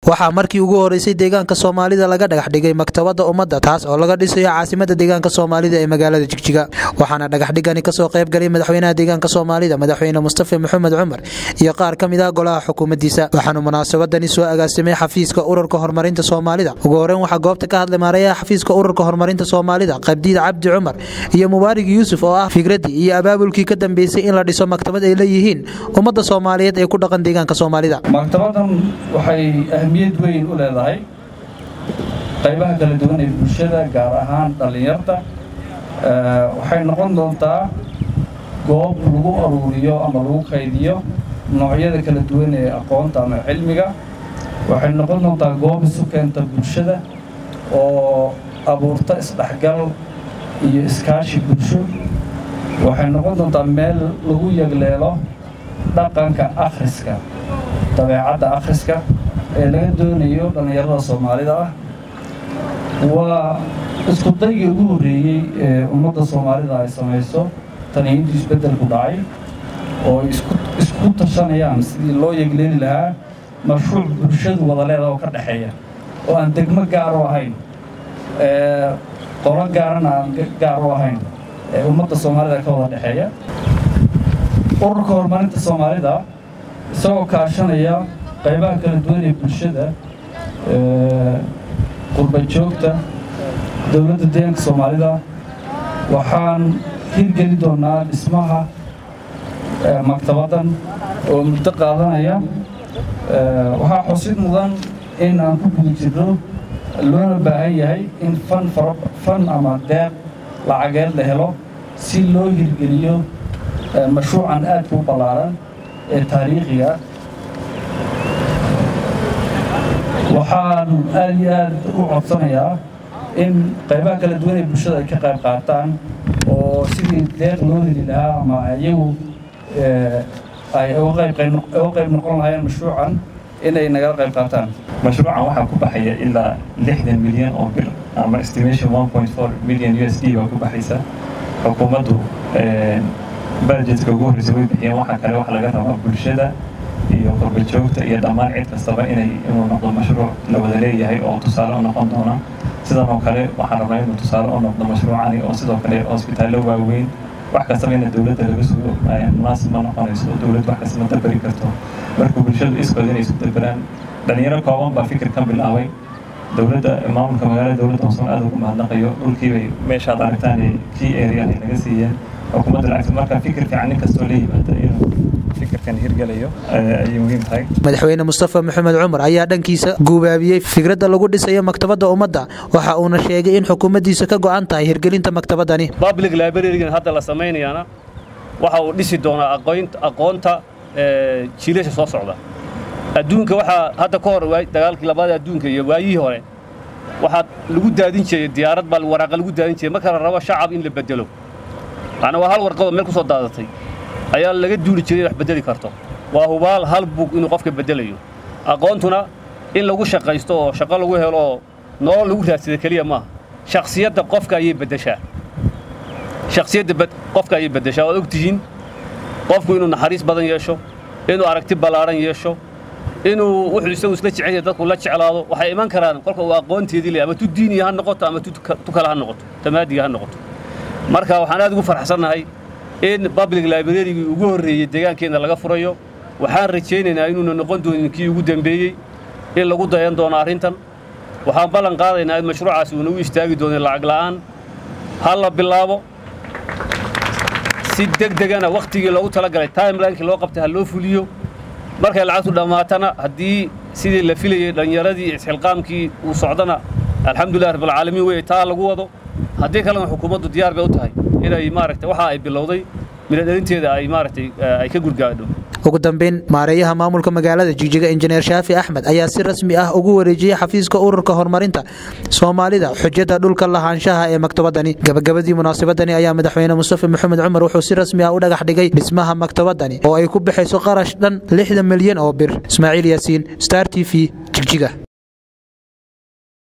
waxaa markii ugu horeysay deegaanka soomaalida laga dhagax dhigay maktabadda ummadda taas oo laga dhisayo caasimada deegaanka soomaalida ee magaalada jigjiga waxaana dhagaxdhigani kasoo qayb galay madaxweynaha deegaanka soomaalida madaxweyne mustafa maxamed cumar iyo qaar ka mid ah golaha xukuumaddiisa waxaanu munaasabadani soo agaasimay xafiiska ururka horumarinta soomaalida ugu horeyn waxaa goobta ka hadlay maarayaha xafiiska ururka horumarinta soomaalida qabdiid cabdi cumar iyo mubaarig yuusuf oo ah fikraddii iyo abaabulkii ka dambeysay in la dhiso maktabad ay leeyihiin ummadda soomaaliyeed ee ku dhaqan deegaanka soomaalida maktabadan waxay ahmiyad weyn u leedahay qaybaha kala duwan ee bulshada gaar ahaan dhallinyarta waxay noqon doontaa goob lagu aruuriyo ama lagu kaydiyo noocyada kala duwan ee aqoonta ama cilmiga waxay noqon doontaa goob isu keenta bulshada oo abuurta isdhexgal iyo iskaashi bulsho waxay noqon doontaa meel lagu yagleelo dhaqanka akhriska dabeecadda akhriska ee laga doonayo dhallinyarada soomaalida ah waa isku daygii ugu horreeyey ee ummadda soomaalida ay samayso tani intii isbeddelku dhacay oo isku tashanayaan sidii loo yegleeli lahaa mashruuc bulshadu wada leeda oo ka dhexeeya oo aan degmo gaar u ahayn qolo gaarana aan gaar u ahayn ee ummadda soomaalida ka wada dhexeeya ururka horumarinta soomaalida isagoo kaashanaya qaybaha kala duwan ee bulshada qurba joogta dowladda deegaanka soomaalida waxaan hirgeli doonaa dhismaha maktabaddan oo muddo qaadanaya waxaa xusid mudan in aan ku guda jirno loona baahan yahay in fan fan ama deeq lacageed la helo si loo hirgeliyo mashruucan aadka u ballaaran ee taariikhiga waxaan aad iyo aad u codsanayaa in qaybaha kala duwan ee bulshada ay ka qayb qaataan oo sidii deeq loo heli lahaa ama iyagu ay uga qayb noqon lahaayeen mashruucan inay nagala qayb qaataan mashruucan waxaa ku baxaya ilaa lixdan milyan oo bir ama estimation one point four million u s d baa ku baxaysa xukuumaddu budgetka ugu horreysa way bixiyeen waxaa kale wax laga rabaa bulshada iyo qurbajoogta iyo dhammaan cid kastaba inay inuu noqdo mashruuc la wada leeyahay oo tusaale u noqon doona sidan oo kale waxaan rabnaa inuu tusaale u noqdo mashruucani oo sidoo kale hosbitaallo waaweyn wax kastaba ina dowladda laga sugo munaasib ma noqonayso dowlad wax kasta ma daberi karto marka bulshadu iskood inay isu daberaan dhalinyaro kooban baa fikirkan bilaabay dowladda maamulka magaalada dowladda hoosan aad ugu mahadnaqayo dhulkiibay meeshaad aragtaan kii area ay naga siiyeen xukuumadda lacagta marka fikir fiican nin kastoo la yimaada inuu fikirkan hirgelayo ayay muhiim tahay madaxweyne mustafa maxamed cumar ayaa dhankiisa guubaabiyey fikradda lagu dhisayo maktabadda ummadda waxa uuna sheegay in xukuumaddiisa ka go'an tahay hirgelinta maktabaddani public librarigan hadda la samaynayaana waxa uu dhisi doonaa aqoonta jiilasha soo socda adduunka waxaa hadda ka hor dagaalkii labaada adduunka iyo waayihii hore waxaa lagu daadin jiray diyaarad baa waraaqa lagu daadin jiray marka la rabo shacab in la bedelo macnaa waa hal warqadoo meel ku soo daadatay ayaa laga duuli jiray wax beddeli karto waa hubaal hal bug inuu qofka beddelayo aqoontuna in lagu shaqaysto oo shaqo lagu helo oo nolol lagu raadsada keliya maaha shakhsiyadda qofka ayay beddeshaa shakhsiyadda qofka ayay beddeshaa waad og tihiin qofku inuu naxariis badan yeesho inuu aragti ballaaran yeesho inuu wuxuu isagu isla jecel yahay dadku la jeclaado waxay iman karaan kolka uu aqoonteedii leeyahay ama tu diiniya ha noqoto ama tu kale ha noqoto tamaadiga ha noqoto marka waxaan aad ugu farxsannahay in public librarygii ugu horreeyey deegaankeenna laga furayo waxaan rajaynaynaa inuuna noqon doonin kii ugu dembeeyey in lagu dayan doono arrintan waxaan ballan qaadaynaa in mashruucaasi uuna u istaagi doonin lacag la'aan ha la bilaabo si deg degana wakhtigii loogu talagalay timelinekii loo qabtay ha loo fuliyo markay lacagtu dhammaatana haddii sidii la filayey dhallinyaradii isxilqaamkii uu socdana alxamdulilah rabbilcaalamiin wey taa lagu wado haddii kalena xukuumaddu diyaar bay u tahay inay maaragtay waxa ay bilowday midhadhelinteeda ay maaragtay ay ka gurgaadho ugu dambeyn maareeyaha maamulka magaalada jigjiga injineer shaafi axmed ayaa si rasmi ah ugu wareejiyey xafiiska ururka horumarinta soomaalida xujada dhulka lahaanshaha ee maktabadani gabagabadii munaasabadani ayaa madaxweyne mustafa maxamed cumar wuxuu si rasmi ah u dhagax dhigay dhismaha maktabadani oo ay ku baxayso qarash dhan lixdan milyan oo bir ismaaciil yaasiin star t v jigjiga